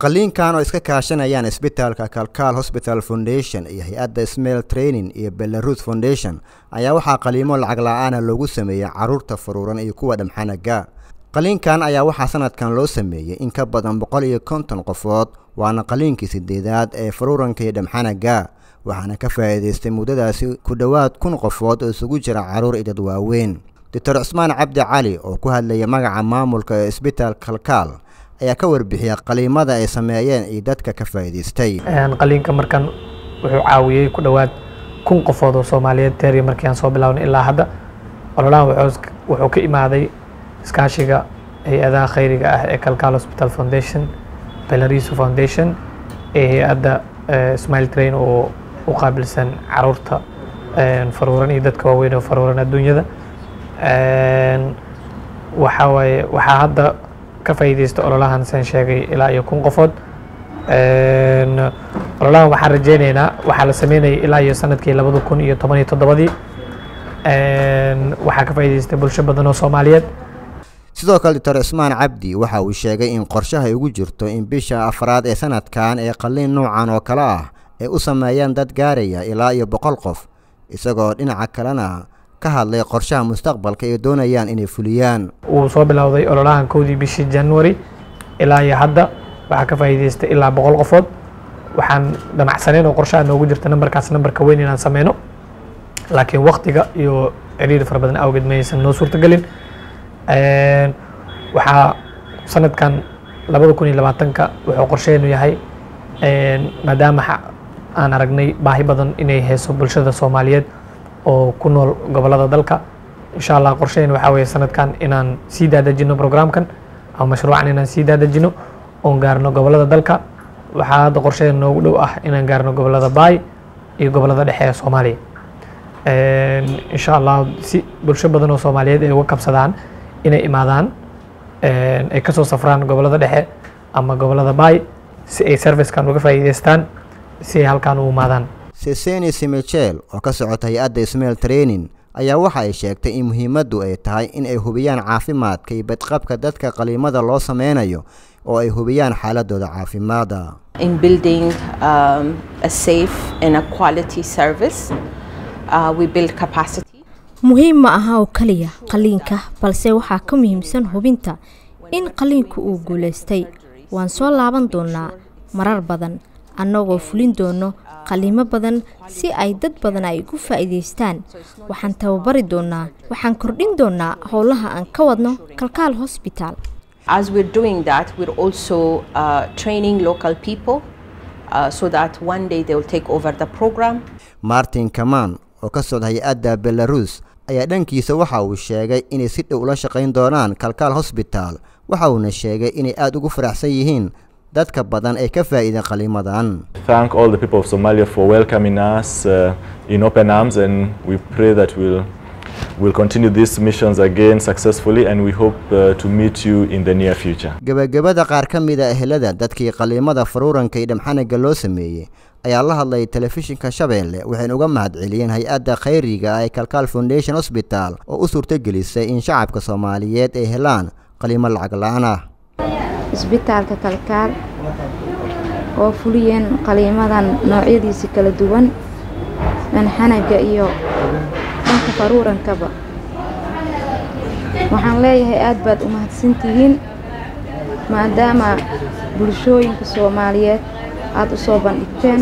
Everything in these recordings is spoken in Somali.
qaliinkan oo iska kaashanayaan isbitaalka kalkaal hosbital foundation iyo hay-adda smail training iyo belarus foundation ayaa waxaa qaliimo lacag la-aana loogu sameeyey caruurta faruuran iyo kuwa dhamxanaga qaliinkan ayaa waxaa sanadkan loo sameeyey in ka badan boqol iyo konton qofood waana qaliinkii sideedaad ee faruuranka iyo dhamxanaga waxaana ka faa'iidaystay muddadaasi ku dhowaad kun qofood oo isugu jira carruur iyo dad waaweyn doctor cusmaan cabdi cali oo ku hadlaya magaca maamulka ee isbitaal kalkaal ayaa ka warbixiyay qaliimada ay sameeyeen iyo dadka ka faa'iidaystay qaliinka markan wuxuu caawiyey ku dhowaad kun qofood oo soomaaliyeed teeriya markii aan soo bilaabnay ilaa hadda ololahan wuxuu ka imaaday iskaashiga hay-adaha khayriga ah ee kalkaal hospital foundation belariso foundation ee hay-adda smile train oo u qaabilsan caruurta faruuran iyo dadka waaweyn oo faruuran adduunyada waxaa waaye waxaa hadda ka faa'iidaysta ololahan saan sheegay ilaa iyo kun qofood ololahan waxaan rajeyneynaa waxaa la sameynayay ilaa iyo sanadkii labada kun iyo toban iyo toddobadii waxaa ka faa'iidaystay bulsho badan oo soomaaliyeed sidoo kale doctor cismaan cabdi waxa uu sheegay in qorshaha ay ugu jirto in bisha afraad ee sanadkan ee qaliin noocan oo kale ah ay u sameeyaan dad gaaraya ilaa iyo boqol qof isagoo dhinaca kalena ka hadlay qorshaha mustaqbalka ay doonayaan inay fuliyaan wuu soo bilowday ololahan kowdii bishii january ilaa iyo hadda waxaa ka faa'iidaystay ilaa boqol qofood waxaan damacsaneyn oo qorshaha noogu jirta nambarkaas nambarka weyn inaan sameyno laakiin waktiga iyo ciriiri fara badan awgeed mayaysan noo suurtagelin waxaa sanadkan labada kun iyo labaatanka wuxuu qorsheenu yahay maadaama aan aragnay baahi badan inay hayso bulshada soomaaliyeed oo ku nool gobolada dalka insha allah qorsheyn waxaa weeye sanadkan inaan sii daadejino programkan ama mashruucan inaan sii daadejino oon gaarno gobolada dalka waxaa hadda qorsheyn noogu dhow ah inaan gaarno gobolada baay iyo gobolada dhexe ee soomaaliya insha allah si bulsho badan oo soomaaliyeed ay uga kabsadaan inay imaadaan ay kasoo safraan gobolada dhexe ama gobolada baay si ay servicekan uga faa'iidaystaan si ay halkaan u imaadaan seseni simechel oo ka socota hay-adda smail training ayaa waxa ay sheegtay in muhiimaddu ay tahay in ay hubiyaan caafimaadka iyo badqabka dadka qaliimada loo sameynayo oo ay hubiyaan xaaladooda caafimaada in building um, a safe and a quality service uh, we build capacity muhiim ma aha oo keliya qaliinka balse waxaa ka muhiimsan hubinta in qaliinku uu guulaystay waan soo laaban doonaa marar badan annagoo fulin doono qaliimo badan si ay dad badan ay ugu faa'iidaystaan waxaan tababari doonaa waxaan kordhin doonaa howlaha aan ka wadno kalkaal hosbitaal as we're doing that we're also uh, training local people uh, so that one day they will take over the program martin kaman oo ka socda hay-adda belarus ayaa dhankiisa waxa uu sheegay inay si dhow ula shaqayn doonaan kalkaal hosbitaal waxa uuna sheegay inay aada ugu faraxsan yihiin dadka badan ee ka faa'iida qaliimadan thank all the people of Somalia for welcoming us uh, in open arms and we pray that we'll we'll continue these missions again successfully and we hope uh, to meet you in the near future. Gabagabada qaar ka mid ah ehelada dadkii qaliimada faruuranka iyo dhamxanaga loo sameeyey ayaa la hadlay telefishinka Shabeelle waxayna uga mahadceliyeen hay-adda khayriga ee Kalkaal Foundation Hospital oo u suurtagelisay in shacabka Soomaaliyeed ay helaan qaliimo lacag la'aan ah. isbitaalka kalkaal oo fuliyeen qaliimadan noocyadiisa kala duwan dhanxanaga iyo dhanka faruurankaba waxaan leeyahay aad baad u mahadsantihiin maadaama bulshooyinka soomaaliyeed aada u soo bandhigteen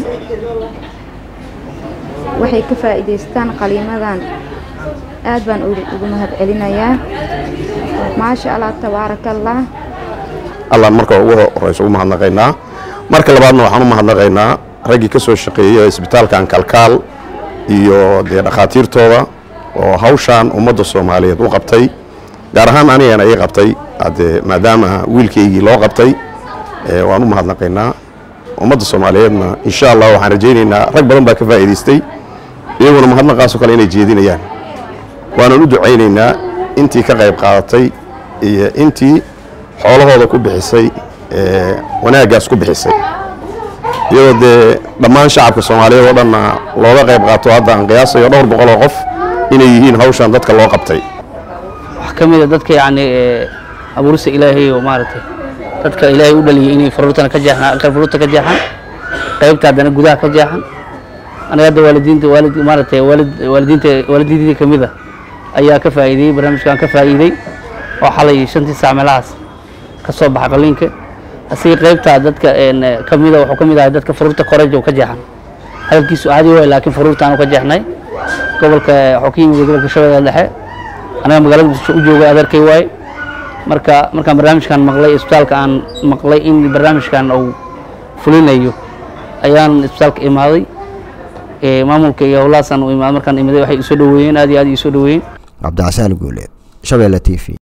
waxay ka faa'iidaystaan qaliimadan aad baan ugu mahad celinayaa maasha allah tabaarakallah allaan marka ugu horeysa u mahadnaqaynaa marka labaadna waxaan u mahadnaqaynaa raggii ka soo shaqeeyey isbitaalkan kalkaal iyo dee dhakhaatiirtooda oo hawshaan ummadda soomaaliyeed u qabtay gaar ahaan anigana ii qabtay haddee maadaama wiilkaygii loo qabtay waan u mahadnaqaynaa ummadda soomaaliyeedna insha allah waxaan rajaynaynaa rag badan baa ka faa'iidaystay iyaguna mahadnaqaasoo kale inay jeedinayaan waanan u ducaynaynaa intii ka qayb qaadatay iyo intii xoolahooda ku bixisay wanaaggaas ku bixisay iyadoo dee dhammaan shacabka soomaaliyeed oo dhanna looga qayb qaato hadda aan qiyaasayo dhowr boqol oo qof inay yihiin hawshan dadka loo qabtay wax ka mid a dadka yacni abuurista ilaahay oo maaragtay dadka ilaahay u dhaliyay inay faruurtana ka jeexaan faruurta ka jeexaan qaybta haddana gudaha ka jeexan aniga hadda waalidiinta waalid maaragtay waalid waalidiinta waalidiintii kamid a ayaa ka faa'iideeyey barnaamijkan ka faa'iiday oo xalay shantii saac meelahaas ka soo baxa qaliinka asiga qaybta dadka kamida wuxuu kamid ahay dadka faruurta koreja ka jeexan hadalkiisu caadi waay laakiin faruurtaanu ka jeexnay gobolka waxuu ka yimid gobolka shabeelle dhexe anaga magaalada muqdisho u jooga adeerkay waaye marka markaan barnaamijkan maqlay isbitaalka aan maqlay in barnaamijkan uu fulinayo ayaan isbitaalka imaaday maamulka iyo howlahaasaan u imaaday markaan imiday waxay isoo dhaweeyeen aad iyo aad isoo dhaweeyeen cabdicasaan guuleed shabeelle t v